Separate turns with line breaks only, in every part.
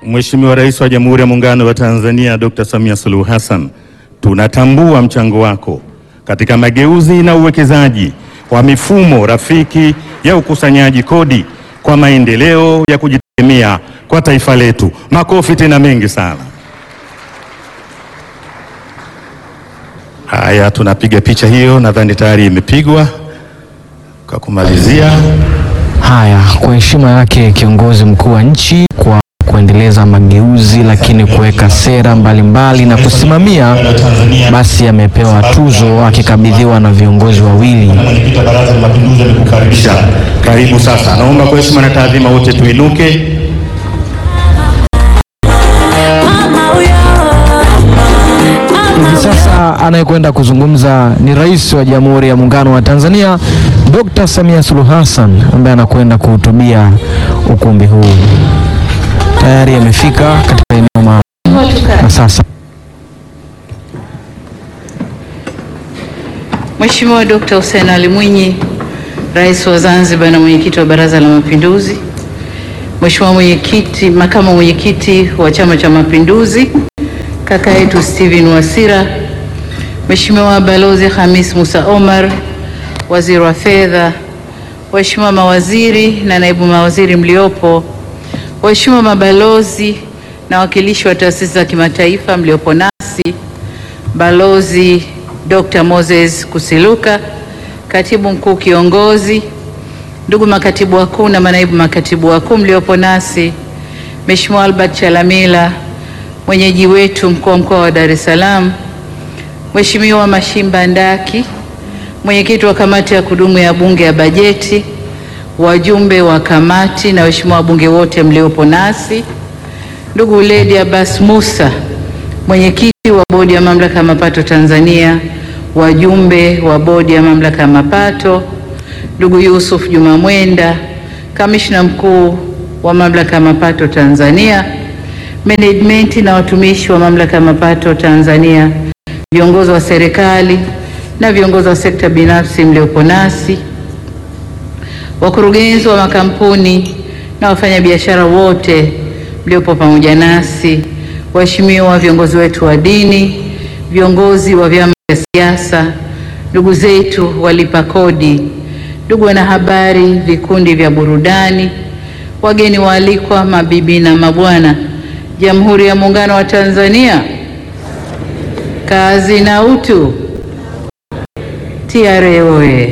Mheshimiwa Rais wa Jamhuri ya Muungano wa Tanzania Dr. Samia Suluhu Hassan, tunatambua mchango wako katika mageuzi na uwekezaji wa mifumo rafiki ya ukusanyaji kodi kwa maendeleo ya kujitegemea kwa taifa letu. Makofi tena mengi sana. Haya, tunapiga picha hiyo, nadhani tayari imepigwa. Kwa kumalizia,
Haya, kwa heshima yake kiongozi mkuu wa nchi kwa kuendeleza mageuzi, lakini kuweka sera mbalimbali na kusimamia, basi amepewa tuzo akikabidhiwa na viongozi wawili.
Mwenyekiti wa Baraza la Mapinduzi amekukaribisha. Karibu sasa. Naomba kwa heshima na taadhima wote tuinuke.
Hivi sasa anayekwenda kuzungumza ni Rais wa Jamhuri ya Muungano wa Tanzania Dr. Samia Suluhu Hassan ambaye anakwenda kuhutubia ukumbi huu. Tayari amefika katika eneo maalum na sasa
Mheshimiwa Dkt. Hussein Ali Mwinyi, Rais wa Zanzibar na mwenyekiti wa Baraza la Mapinduzi, Mheshimiwa mwenyekiti, makamu mwenyekiti wa Chama cha Mapinduzi, kaka yetu Steven Wasira, Mheshimiwa Balozi Hamis Musa Omar, Waziri wa Fedha, Waheshimiwa mawaziri na naibu mawaziri mliopo, Waheshimiwa mabalozi na wakilishi wa taasisi za kimataifa mliopo nasi, Balozi Dr. Moses Kusiluka, Katibu Mkuu Kiongozi, ndugu makatibu wakuu na manaibu makatibu wakuu mliopo nasi, Mheshimiwa Albert Chalamila, mwenyeji wetu mkuu wa mkoa wa Dar es Salaam, Mheshimiwa Mashimba Ndaki, mwenyekiti wa kamati ya kudumu ya Bunge ya Bajeti, wajumbe wa kamati na waheshimiwa wabunge wote mliopo nasi, ndugu Lady Abbas Musa, mwenyekiti wa bodi ya mamlaka ya mapato Tanzania, wajumbe wa bodi ya mamlaka ya mapato, ndugu Yusuf Juma Mwenda, kamishna mkuu wa mamlaka ya mapato Tanzania, management na watumishi wa mamlaka ya mapato Tanzania, viongozi wa serikali na viongozi wa sekta binafsi mliopo nasi, wakurugenzi wa makampuni na wafanyabiashara wote mliopo pamoja nasi, waheshimiwa viongozi wetu wa dini, viongozi wa vyama vya siasa, ndugu zetu walipa kodi, ndugu wanahabari, vikundi vya burudani, wageni waalikwa, mabibi na mabwana, Jamhuri ya Muungano wa Tanzania, kazi na utu. TRA oye!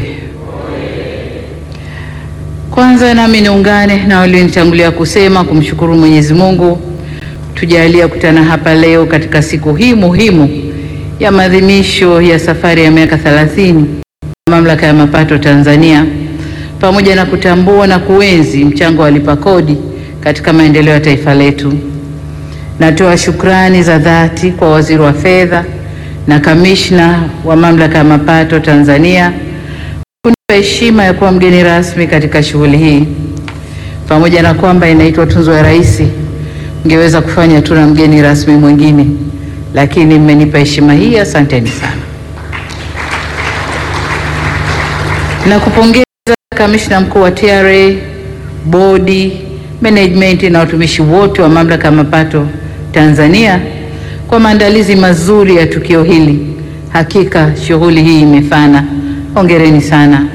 Kwanza nami niungane na walionitangulia kusema kumshukuru Mwenyezi Mungu tujalia kutana hapa leo katika siku hii muhimu ya maadhimisho ya safari ya miaka 30 ya Mamlaka ya Mapato Tanzania, pamoja na kutambua na kuenzi mchango wa walipa kodi katika maendeleo ya taifa letu. Natoa shukrani za dhati kwa Waziri wa Fedha na Kamishna wa Mamlaka ya Mapato Tanzania kunipa heshima ya kuwa mgeni rasmi katika shughuli hii. Pamoja na kwamba inaitwa Tunzo ya Rais, ngeweza kufanya tu na mgeni rasmi mwingine, lakini mmenipa heshima hii, asanteni sana. Na kupongeza kamishna mkuu wa TRA, bodi, management na watumishi wote wa mamlaka ya mapato Tanzania kwa maandalizi mazuri ya tukio hili. Hakika shughuli hii imefana, hongereni sana.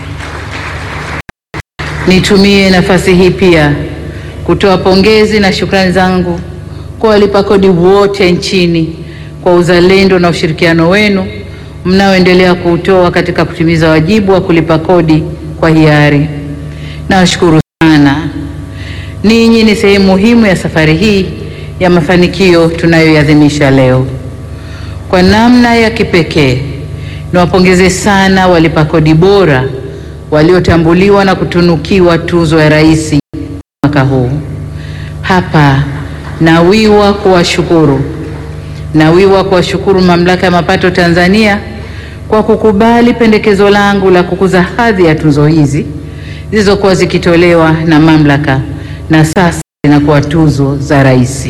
Nitumie nafasi hii pia kutoa pongezi na shukrani zangu kwa walipa kodi wote nchini kwa uzalendo na ushirikiano wenu mnaoendelea kuutoa katika kutimiza wajibu wa kulipa kodi kwa hiari. Nawashukuru sana. Ninyi ni sehemu muhimu ya safari hii ya mafanikio tunayoiadhimisha leo. Kwa namna ya kipekee, niwapongeze sana walipa kodi bora waliotambuliwa na kutunukiwa tuzo ya Rais mwaka huu. Hapa nawiwa kuwashukuru, nawiwa kuwashukuru Mamlaka ya Mapato Tanzania kwa kukubali pendekezo langu la kukuza hadhi ya tuzo hizi zilizokuwa zikitolewa na mamlaka na sasa zinakuwa tuzo za Rais.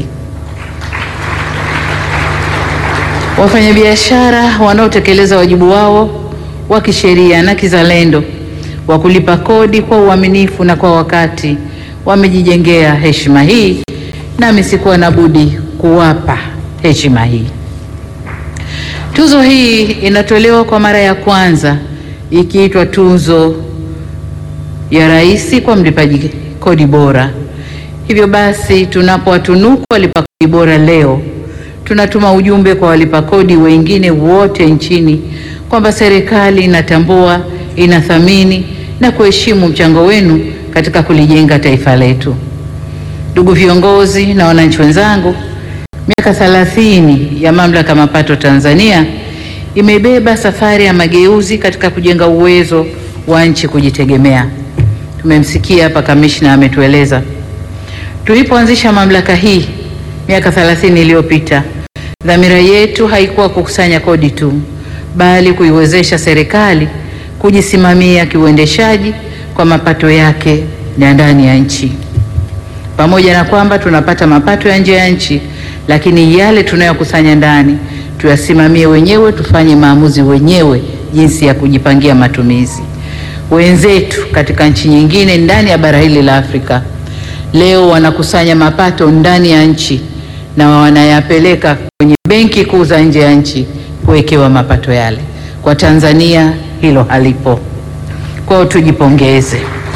Wafanyabiashara wanaotekeleza wajibu wao wa kisheria na kizalendo wa kulipa kodi kwa uaminifu na kwa wakati wamejijengea heshima hii nami sikuwa na budi kuwapa heshima hii. Tuzo hii inatolewa kwa mara ya kwanza ikiitwa tuzo ya rais kwa mlipaji kodi bora. Hivyo basi, tunapowatunuku walipa kodi bora leo, tunatuma ujumbe kwa walipa kodi wengine wote nchini kwamba serikali inatambua, inathamini na kuheshimu mchango wenu katika kulijenga taifa letu. Ndugu viongozi na wananchi wenzangu, miaka 30 ya Mamlaka ya Mapato Tanzania imebeba safari ya mageuzi katika kujenga uwezo wa nchi kujitegemea. Tumemsikia hapa kamishna ametueleza. Tulipoanzisha mamlaka hii miaka 30 iliyopita, dhamira yetu haikuwa kukusanya kodi tu, bali kuiwezesha serikali kujisimamia kiuendeshaji kwa mapato yake ya ndani ya nchi. Pamoja na kwamba tunapata mapato ya nje ya nchi, lakini yale tunayokusanya ndani tuyasimamie wenyewe, tufanye maamuzi wenyewe jinsi ya kujipangia matumizi. Wenzetu katika nchi nyingine ndani ya bara hili la Afrika leo wanakusanya mapato ndani ya nchi na wanayapeleka kwenye benki kuu za nje ya nchi kuwekewa mapato yale. Kwa Tanzania hilo halipo. Kwao tujipongeze.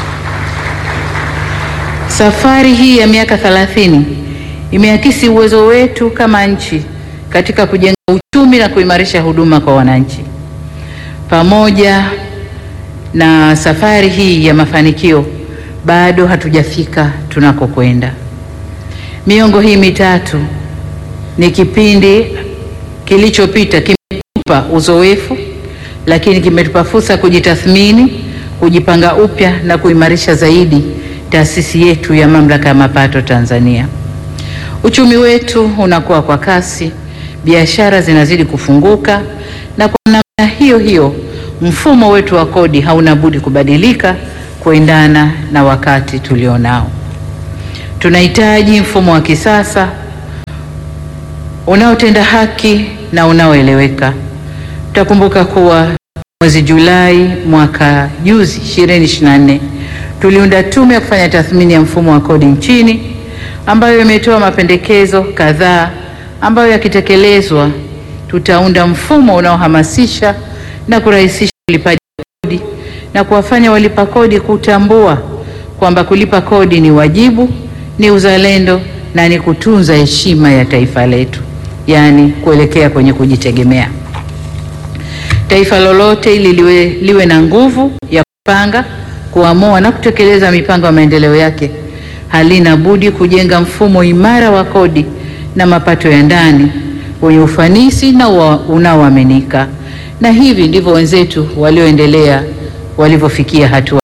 Safari hii ya miaka 30 imeakisi uwezo wetu kama nchi katika kujenga uchumi na kuimarisha huduma kwa wananchi. Pamoja na safari hii ya mafanikio, bado hatujafika tunakokwenda. Miongo hii mitatu ni kipindi kilichopita, kimetupa uzoefu, lakini kimetupa fursa kujitathmini, kujipanga upya na kuimarisha zaidi taasisi yetu ya Mamlaka ya Mapato Tanzania. Uchumi wetu unakuwa kwa kasi, biashara zinazidi kufunguka, na kwa namna hiyo hiyo mfumo wetu wa kodi hauna budi kubadilika kuendana na wakati tulionao. Tunahitaji mfumo wa kisasa unaotenda haki na unaoeleweka. Tutakumbuka kuwa mwezi Julai mwaka juzi 2024 tuliunda tume ya kufanya tathmini ya mfumo wa kodi nchini ambayo imetoa mapendekezo kadhaa ambayo yakitekelezwa tutaunda mfumo unaohamasisha na kurahisisha ulipaji kodi na kuwafanya walipa kodi kutambua kwamba kulipa kodi ni wajibu, ni uzalendo na ni kutunza heshima ya taifa letu, yaani kuelekea kwenye kujitegemea. Taifa lolote ili liwe, liwe na nguvu ya kupanga, kuamua na kutekeleza mipango ya maendeleo yake halina budi kujenga mfumo imara wa kodi na mapato ya ndani wenye ufanisi na unaoaminika, na hivi ndivyo wenzetu walioendelea walivyofikia hatua.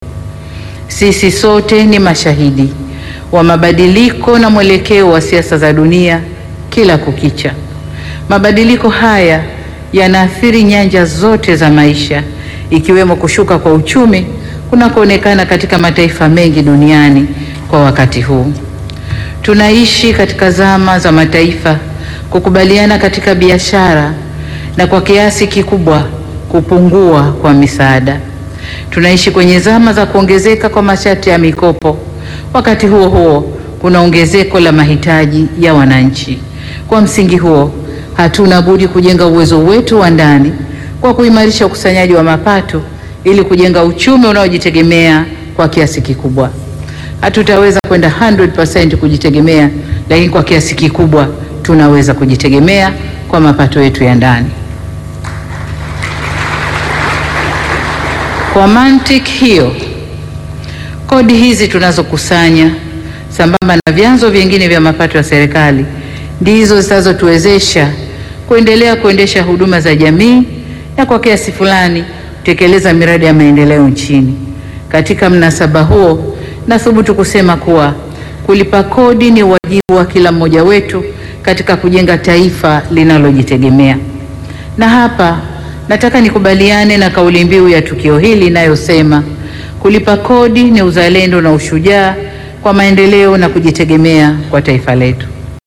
Sisi sote ni mashahidi wa mabadiliko na mwelekeo wa siasa za dunia kila kukicha. Mabadiliko haya yanaathiri nyanja zote za maisha, ikiwemo kushuka kwa uchumi kunakoonekana katika mataifa mengi duniani kwa wakati huu. Tunaishi katika zama za mataifa kukubaliana katika biashara na kwa kiasi kikubwa kupungua kwa misaada. Tunaishi kwenye zama za kuongezeka kwa masharti ya mikopo. Wakati huo huo, kuna ongezeko la mahitaji ya wananchi. Kwa msingi huo, hatuna budi kujenga uwezo wetu wa ndani kwa kuimarisha ukusanyaji wa mapato ili kujenga uchumi unaojitegemea kwa kiasi kikubwa. Hatutaweza kwenda 100% kujitegemea, lakini kwa kiasi kikubwa tunaweza kujitegemea kwa mapato yetu ya ndani. Kwa mantiki hiyo, kodi hizi tunazokusanya sambamba na vyanzo vingine vya mapato ya serikali ndizo zitazotuwezesha kuendelea kuendesha huduma za jamii na kwa kiasi fulani kutekeleza miradi ya maendeleo nchini. Katika mnasaba huo, nathubutu kusema kuwa kulipa kodi ni wajibu wa kila mmoja wetu katika kujenga taifa linalojitegemea. Na hapa nataka nikubaliane na kauli mbiu ya tukio hili inayosema kulipa kodi ni uzalendo na ushujaa kwa maendeleo na kujitegemea kwa taifa letu.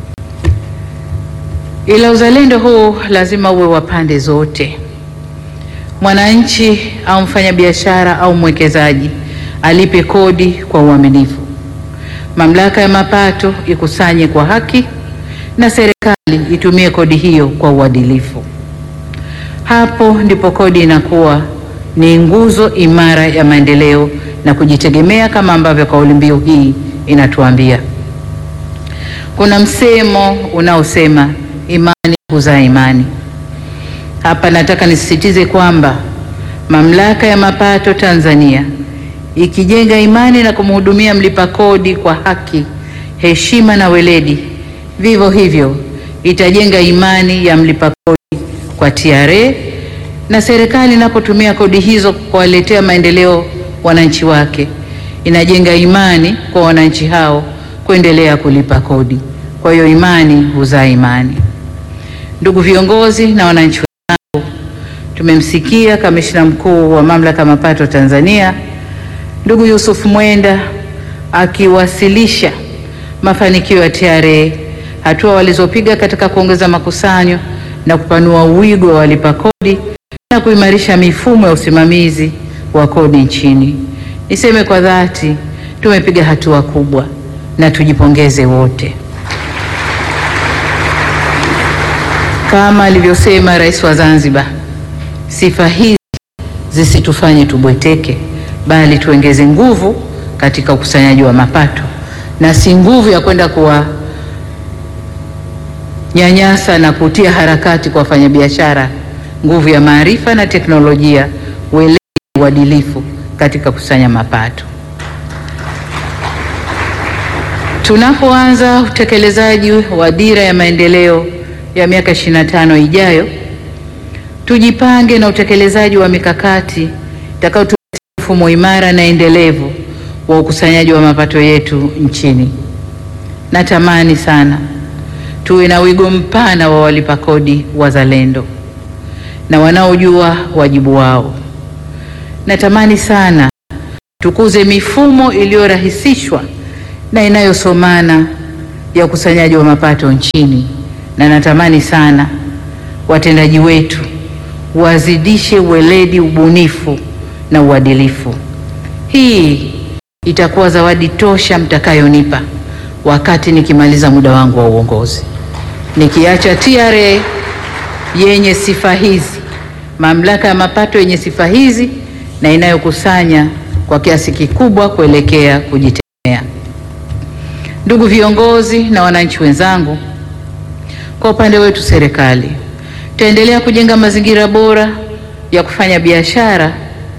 Ila uzalendo huu lazima uwe wa pande zote. Mwananchi au mfanyabiashara au mwekezaji alipe kodi kwa uaminifu. mamlaka ya mapato ikusanye kwa haki na serikali itumie kodi hiyo kwa uadilifu. Hapo ndipo kodi inakuwa ni nguzo imara ya maendeleo na kujitegemea kama ambavyo kauli mbiu hii inatuambia. Kuna msemo unaosema imani huzaa imani. Hapa nataka nisisitize kwamba mamlaka ya mapato Tanzania ikijenga imani na kumhudumia mlipa kodi kwa haki, heshima na weledi, vivyo hivyo itajenga imani ya mlipa kodi kwa TRA na serikali inapotumia kodi hizo kuwaletea maendeleo wananchi wake, inajenga imani kwa wananchi hao kuendelea kulipa kodi. Kwa hiyo imani huzaa imani. Ndugu viongozi na wananchi wenzangu, tumemsikia kamishna mkuu wa mamlaka ya mapato Tanzania ndugu Yusuf Mwenda akiwasilisha mafanikio ya TRA, hatua walizopiga katika kuongeza makusanyo na kupanua wigo wa walipa kodi na kuimarisha mifumo ya usimamizi wa kodi nchini. Niseme kwa dhati, tumepiga hatua kubwa na tujipongeze wote. Kama alivyosema Rais wa Zanzibar, sifa hizi zisitufanye tubweteke, bali tuongeze nguvu katika ukusanyaji wa mapato, na si nguvu ya kwenda kuwa nyanyasa na kutia harakati kwa wafanyabiashara, nguvu ya maarifa na teknolojia, weledi, uadilifu katika kukusanya mapato. Tunapoanza utekelezaji wa dira ya maendeleo ya miaka 25 ijayo, tujipange na utekelezaji wa mikakati itakayotuletea mfumo imara na endelevu wa ukusanyaji wa mapato yetu nchini. Natamani sana tuwe na wigo mpana wa walipa kodi wazalendo na wanaojua wajibu wao. Natamani sana tukuze mifumo iliyorahisishwa na inayosomana ya ukusanyaji wa mapato nchini, na natamani sana watendaji wetu wazidishe weledi, ubunifu na uadilifu. Hii itakuwa zawadi tosha mtakayonipa wakati nikimaliza muda wangu wa uongozi, nikiacha TRA yenye sifa hizi, mamlaka ya mapato yenye sifa hizi na inayokusanya kwa kiasi kikubwa kuelekea kujitegemea. Ndugu viongozi na wananchi wenzangu, kwa upande wetu serikali tutaendelea kujenga mazingira bora ya kufanya biashara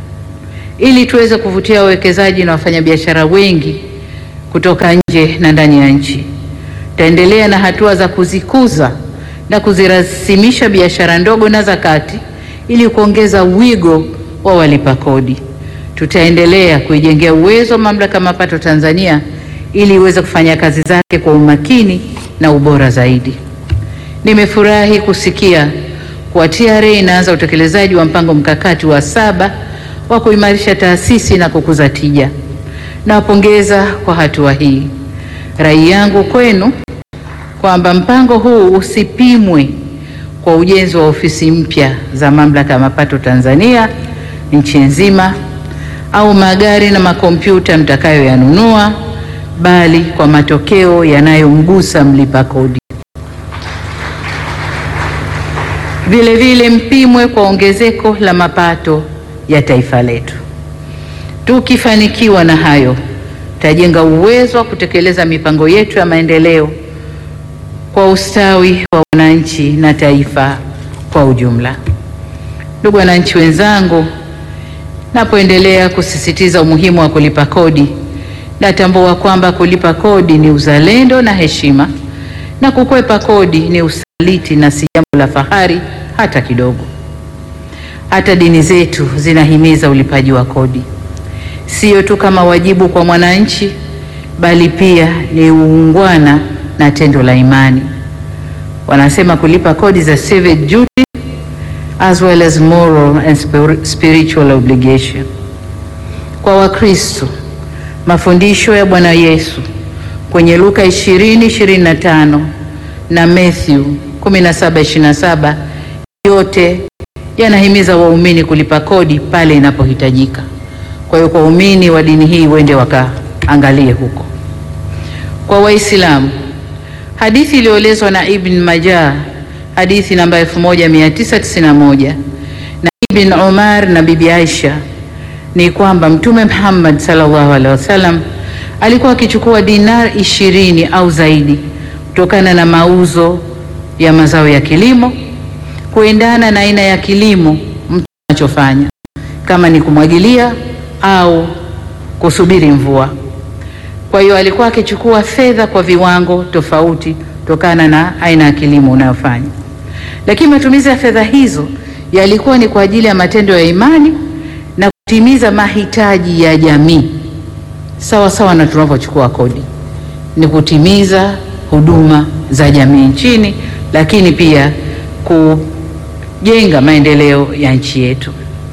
ili tuweze kuvutia wawekezaji na wafanyabiashara wengi kutoka nje na ndani ya nchi. Tutaendelea na hatua za kuzikuza na kuzirasimisha biashara ndogo na za kati ili kuongeza wigo wa walipa kodi. Tutaendelea kuijengea uwezo mamlaka ya mapato Tanzania ili iweze kufanya kazi zake kwa umakini na ubora zaidi. Nimefurahi kusikia kuwa TRA inaanza utekelezaji wa mpango mkakati wa saba wa kuimarisha taasisi na kukuza tija. Nawapongeza kwa hatua hii. Rai yangu kwenu kwamba mpango huu usipimwe kwa ujenzi wa ofisi mpya za mamlaka ya mapato Tanzania nchi nzima au magari na makompyuta mtakayoyanunua, bali kwa matokeo yanayomgusa mlipa kodi. Vile vile mpimwe kwa ongezeko la mapato ya taifa letu. Tukifanikiwa na hayo, tutajenga uwezo wa kutekeleza mipango yetu ya maendeleo kwa ustawi wa wananchi na taifa kwa ujumla. Ndugu wananchi wenzangu, napoendelea kusisitiza umuhimu wa kulipa kodi, natambua kwamba kulipa kodi ni uzalendo na heshima, na kukwepa kodi ni usaliti na si jambo la fahari hata kidogo. Hata dini zetu zinahimiza ulipaji wa kodi, sio tu kama wajibu kwa mwananchi, bali pia ni uungwana na tendo la imani. Wanasema kulipa kodi za civic duty as well as moral and spir- spiritual obligation. Kwa Wakristo, mafundisho ya Bwana Yesu kwenye Luka 20:25 na Matthew 17:27 yote yanahimiza waumini kulipa kodi pale inapohitajika. Kwa hiyo kwa waumini wa dini hii wende wakaangalie huko. kwa Waislamu. Hadithi iliyoelezwa na Ibn Majah, hadithi namba 1991 na Ibn Umar na Bibi Aisha ni kwamba Mtume Muhammad sallallahu alaihi wasallam alikuwa akichukua dinar ishirini au zaidi kutokana na mauzo ya mazao ya kilimo kuendana na aina ya kilimo mtu anachofanya, kama ni kumwagilia au kusubiri mvua. Kwa hiyo alikuwa akichukua fedha kwa viwango tofauti kutokana na aina ya kilimo unayofanya, lakini matumizi ya fedha hizo yalikuwa ni kwa ajili ya matendo ya imani na kutimiza mahitaji ya jamii, sawa sawa na tunavyochukua kodi, ni kutimiza huduma za jamii nchini, lakini pia kujenga maendeleo ya nchi yetu.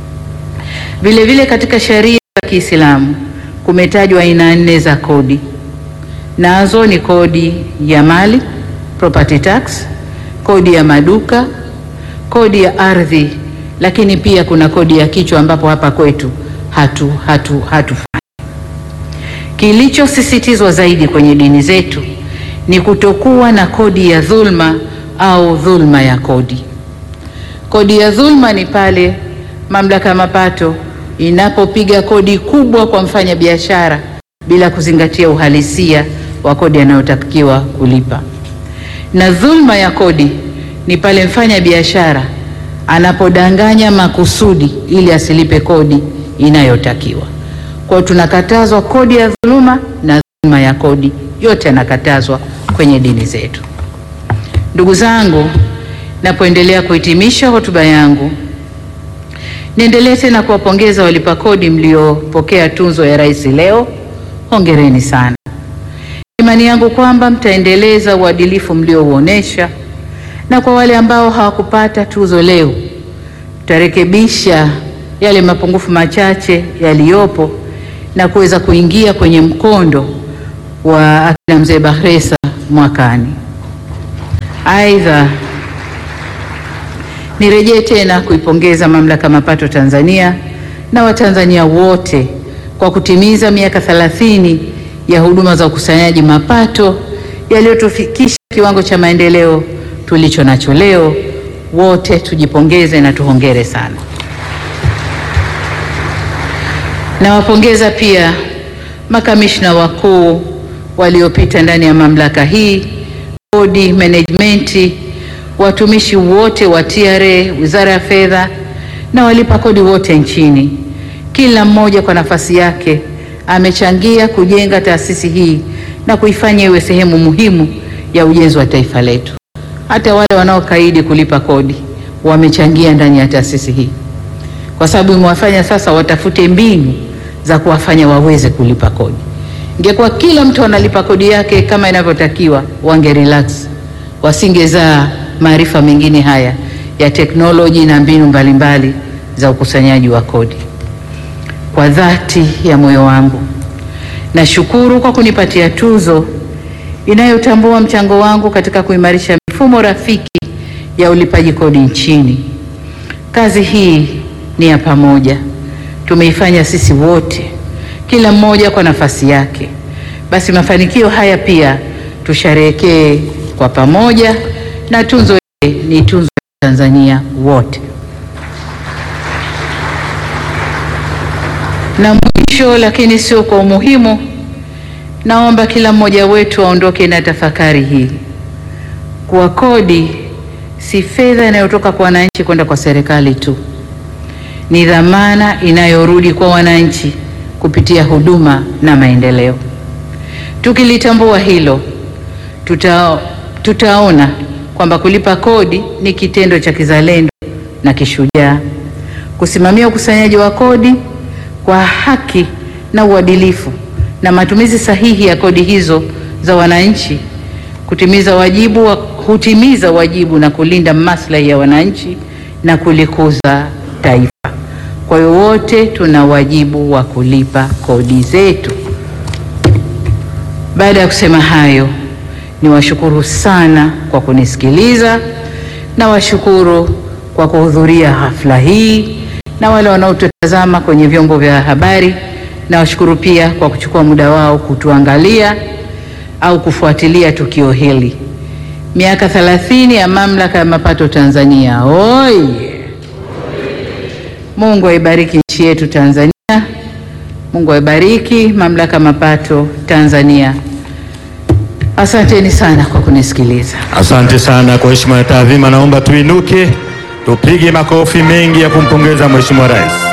Vile vile katika sheria za Kiislamu kumetajwa aina nne za kodi, nazo ni kodi ya mali property tax, kodi ya maduka, kodi ya ardhi, lakini pia kuna kodi ya kichwa ambapo hapa kwetu hatu hatu hatufanyi. Kilichosisitizwa zaidi kwenye dini zetu ni kutokuwa na kodi ya dhulma au dhulma ya kodi. Kodi ya dhulma ni pale mamlaka ya mapato inapopiga kodi kubwa kwa mfanya biashara bila kuzingatia uhalisia wa kodi anayotakiwa kulipa, na dhulma ya kodi ni pale mfanya biashara anapodanganya makusudi ili asilipe kodi inayotakiwa. Kwa hiyo tunakatazwa kodi ya dhuluma na dhulma ya kodi, yote yanakatazwa kwenye dini zetu. Ndugu zangu, napoendelea kuhitimisha hotuba yangu, niendelee tena kuwapongeza walipa kodi mliopokea tunzo ya rais leo. Hongereni sana. Imani yangu kwamba mtaendeleza uadilifu mliouonesha, na kwa wale ambao hawakupata tuzo leo, tutarekebisha yale mapungufu machache yaliyopo na kuweza kuingia kwenye mkondo wa akina mzee Bakhresa mwakani. Aidha, nirejee tena kuipongeza Mamlaka ya Mapato Tanzania na Watanzania wote kwa kutimiza miaka 30 ya huduma za ukusanyaji mapato yaliyotufikisha kiwango cha maendeleo tulicho nacho leo. Wote tujipongeze na tuhongere sana. Nawapongeza pia makamishna wakuu waliopita ndani ya mamlaka hii, bodi, management, watumishi wote wa TRA, Wizara ya Fedha na walipa kodi wote nchini. Kila mmoja kwa nafasi yake amechangia kujenga taasisi hii na kuifanya iwe sehemu muhimu ya ujenzi wa taifa letu. Hata wale wanaokaidi kulipa kodi wamechangia ndani ya taasisi hii, kwa sababu imewafanya sasa watafute mbinu za kuwafanya waweze kulipa kodi. Ingekuwa kila mtu analipa kodi yake kama inavyotakiwa, wange relax, wasingezaa maarifa mengine haya ya teknoloji na mbinu mbalimbali za ukusanyaji wa kodi. Kwa dhati ya moyo wangu nashukuru kwa kunipatia tuzo inayotambua mchango wangu katika kuimarisha mifumo rafiki ya ulipaji kodi nchini. Kazi hii ni ya pamoja, tumeifanya sisi wote, kila mmoja kwa nafasi yake. Basi mafanikio haya pia tusherehekee kwa pamoja, na tunzo hii ni tunzo ya Tanzania wote. Na mwisho lakini sio kwa umuhimu, naomba kila mmoja wetu aondoke na tafakari hii kuwa kodi si fedha inayotoka kwa wananchi kwenda kwa serikali tu, ni dhamana inayorudi kwa wananchi kupitia huduma na maendeleo. Tukilitambua hilo, tuta, tutaona kwamba kulipa kodi ni kitendo cha kizalendo na kishujaa. Kusimamia ukusanyaji wa kodi kwa haki na uadilifu na matumizi sahihi ya kodi hizo za wananchi kutimiza wajibu wa, hutimiza wajibu na kulinda maslahi ya wananchi na kulikuza taifa. Kwa hiyo wote tuna wajibu wa kulipa kodi zetu. Baada ya kusema hayo, niwashukuru sana kwa kunisikiliza na washukuru kwa kuhudhuria hafla hii na wale wanaotutazama kwenye vyombo vya habari, na washukuru pia kwa kuchukua muda wao kutuangalia. au kufuatilia tukio hili. Miaka 30 ya Mamlaka ya Mapato Tanzania. Oye! Mungu aibariki nchi yetu Tanzania. Mungu aibariki Mamlaka ya Mapato Tanzania. Asanteni sana kwa kunisikiliza.
Asante sana. Kwa heshima na taadhima, naomba tuinuke tupige makofi mengi ya kumpongeza Mheshimiwa Rais.